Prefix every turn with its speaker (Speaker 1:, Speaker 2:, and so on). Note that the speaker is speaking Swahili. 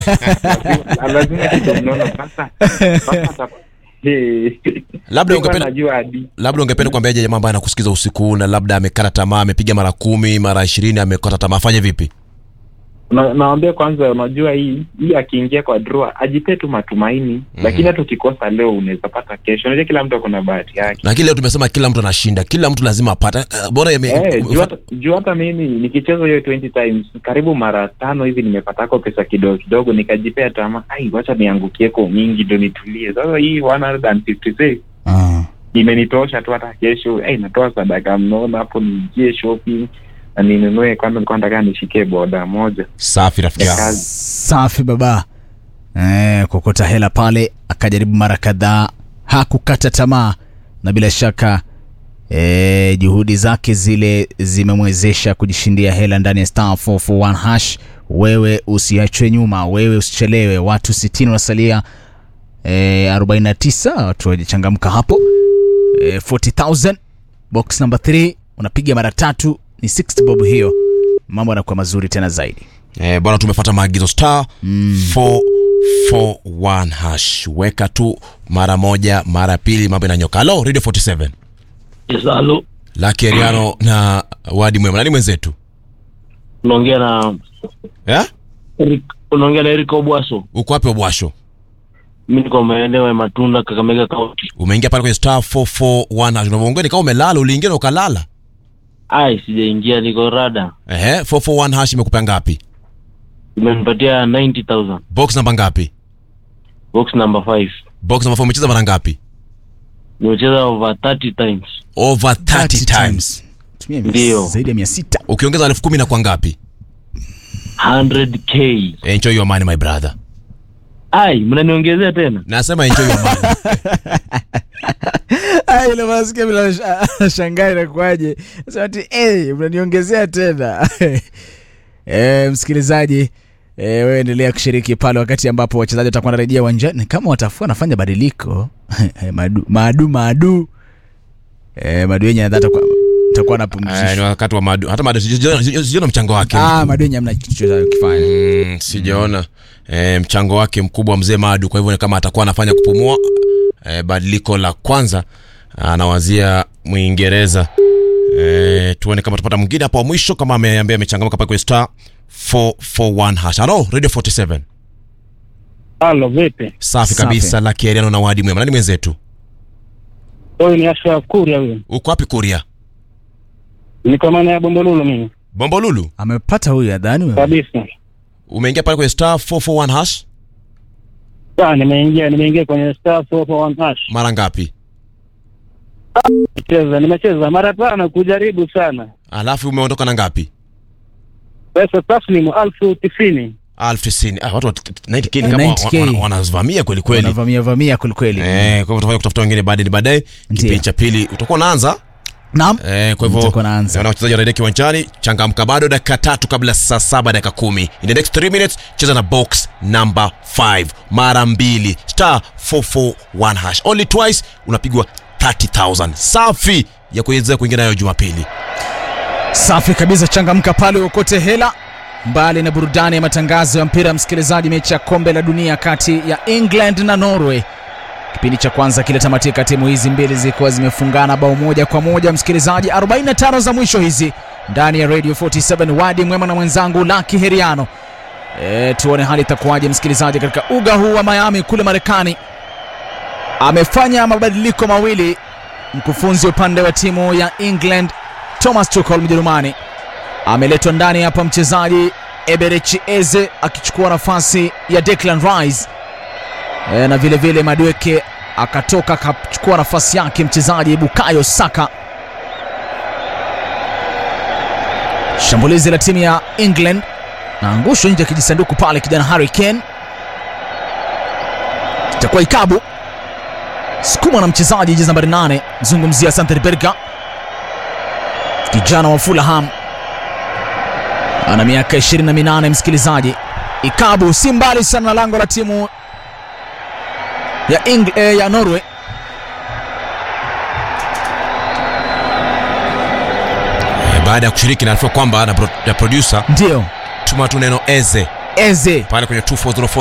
Speaker 1: Lazima- lazima kitu mnono sasa sasa ata- Eh,
Speaker 2: Labda
Speaker 1: sikuwa
Speaker 2: ungependa-
Speaker 1: najua hadi
Speaker 2: labda ungependa kuambiaje jamaa ambaye anakusikiza usiku huu na labda amekata tamaa amepiga mara kumi mara ishirini amekata tamaa afanye vipi
Speaker 1: na, naambia kwanza unajua hii hii akiingia kwa draw ajipee tu matumaini lakini hata ukikosa leo unaweza pata kesho unajua kila mtu akona bahati yake
Speaker 2: lakini leo tumesema kila mtu anashinda kila mtu lazima apate Eh, bora yame-
Speaker 1: Eh, juu hata- juu hata mimi nikicheza hiyo 20 times karibu mara tano hivi nimepatako pesa kidogo kidogo nikajipea tamaa ai wacha niangukieko nyingi ndo nitulie sasa hii 156
Speaker 3: Ah.
Speaker 1: imenitosha tu hata kesho hey, natoa sadaka mnono hapo niingie shopping na ninunue kwanza nilikuwa nataka nishikie boda moja
Speaker 2: safi rafiki
Speaker 1: ya
Speaker 2: yangu
Speaker 1: kazi
Speaker 3: safi baba eh, kokota hela pale akajaribu mara kadhaa hakukata tamaa na bila shaka eh, juhudi zake zile zimemwezesha kujishindia hela ndani ya star 441 hash wewe usiachwe nyuma wewe usichelewe watu 60 wanasalia eh, 49 watu wajachangamka hapo eh, 40000 box number 3 unapiga mara tatu ni 60 bob hiyo mambo yanakuwa mazuri tena zaidi
Speaker 2: eh, bwana tumefuata maagizo star 441 hash weka tu mara moja mara pili mambo inanyoka halo radio 47
Speaker 4: Yes, halo.
Speaker 2: laki eriano na wadi mwema nani mwenzetu
Speaker 4: Unaongea na
Speaker 2: eh?
Speaker 4: Eric, unaongea na Eric Obwaso.
Speaker 2: uko wapi obwasho
Speaker 4: Mimi niko maeneo ya Matunda, Kakamega County.
Speaker 2: umeingia pale kwenye star 441 hash unavyoongea ni kama umelala uliingia na ukalala
Speaker 4: Ai, sijaingia, niko rada.
Speaker 2: Ehe, 441 hash imekupea ngapi
Speaker 4: Imenipatia 90,000.
Speaker 2: box namba ngapi
Speaker 4: Box number 5.
Speaker 2: box namba 4 umecheza mara ngapi
Speaker 4: Nimecheza over 30 times.
Speaker 2: over 30 times
Speaker 3: Tumia mia-
Speaker 4: Ndio.
Speaker 3: zaidi ya mia sita
Speaker 2: ukiongeza elfu kumi na kwa ngapi
Speaker 4: 100k.
Speaker 2: enjoy your money my brother
Speaker 4: Ai, mnaniongezea tena?
Speaker 2: nasema enjoy your money
Speaker 3: ile masikia bila shangaa inakuaje sema ati hey, mnaniongezea tena e, msikilizaji e, wewe endelea kushiriki pale wakati ambapo wachezaji watakuwa wanarejea uwanjani kama watafua nafanya badiliko madu maadu maadu e, madu yenye nadhani atakuwa atakuwa
Speaker 2: Eh, ni
Speaker 3: anapumzishwa
Speaker 2: wakati wa madu hata madu sijaona- sijaona mchango wake
Speaker 3: ah, madu yenye amna kitu chochote kufanya
Speaker 2: mm, sijaona eh, mchango wake mkubwa mzee madu kwa hivyo ni kama atakuwa anafanya kupumua eh, badiliko la kwanza anawazia mwingereza eh, tuone kama tupata mwingine hapo wa mwisho kama ameambia amechangamka pale kwenye star 441 hash halo radio 47
Speaker 5: Halo, vipi?
Speaker 2: safi
Speaker 3: Safi.
Speaker 2: kabisa la kieriano na wadi mwema nani mwenzetu
Speaker 5: Huyu ni Ashraf Kuria huyu.
Speaker 2: uko wapi kuria
Speaker 5: Niko maana ya Bombolulu mimi.
Speaker 2: bombolulu
Speaker 3: amepata huyu adhani wewe?
Speaker 5: Kabisa.
Speaker 2: umeingia pale kwenye star 441 hash
Speaker 5: Ah, nimeingia nimeingia kwenye star 441 hash.
Speaker 2: mara ngapi
Speaker 5: Cheza, nimecheza mara tano kujaribu sana.
Speaker 2: alafu umeondoka na ngapi
Speaker 5: Pesa taslimu elfu tisini.
Speaker 2: elfu tisini ah, watu wa 90k ni
Speaker 3: Eh,
Speaker 2: kama
Speaker 3: 90K.
Speaker 2: wana- wana- wanavamia kweli kweli
Speaker 3: wanavamia vamia kwelikweli
Speaker 2: Eh, kwa hivyo tutafanya kutafuta wengine baadaye baadaye
Speaker 3: Ndiyo.
Speaker 2: kipindi cha pili utakuwa unaanza
Speaker 3: naam
Speaker 2: eh, kwa hivyo
Speaker 3: Utakuwa unaanza.
Speaker 2: naona wachezaji wanarejea kiwanjani changamka bado dakika tatu kabla saa saba dakika kumi in the next 3 minutes cheza na box number 5 mara mbili star 441 hash only twice unapigwa 30000 safi ya kuweza kuingia nayo jumapili
Speaker 3: safi kabisa changamka pale uokote hela mbali na burudani ya matangazo ya mpira msikilizaji mechi ya kombe la dunia kati ya england na norway kipindi cha kwanza kilitamatika timu hizi mbili zikiwa zimefungana bao moja kwa moja msikilizaji 45 za mwisho hizi ndani ya radio 47 wadi mwema na mwenzangu laki heriano e, tuone hali itakuwaje msikilizaji katika uga huu wa miami kule marekani amefanya mabadiliko mawili mkufunzi upande wa timu ya england thomas tuchel mjerumani ameletwa ndani hapa mchezaji eberechi eze akichukua nafasi ya declan rice e, na vile vile madweke akatoka akachukua nafasi yake mchezaji bukayo saka shambulizi la timu ya england naangushwa nje ya kijisanduku pale kijana harry kane itakuwa ikabu sukuma na mchezaji jezi nambari 8 mzungumzia santerberga kijana wa fulham ana miaka 28 msikilizaji ikabu si mbali sana na lango la timu ya, Eng- eh, ya norway
Speaker 2: eh, baada ya kushiriki naarifiwa kwamba na, pro, na producer
Speaker 3: ndio
Speaker 2: tuma tu neno eze
Speaker 3: Eze
Speaker 2: pale kwenye 240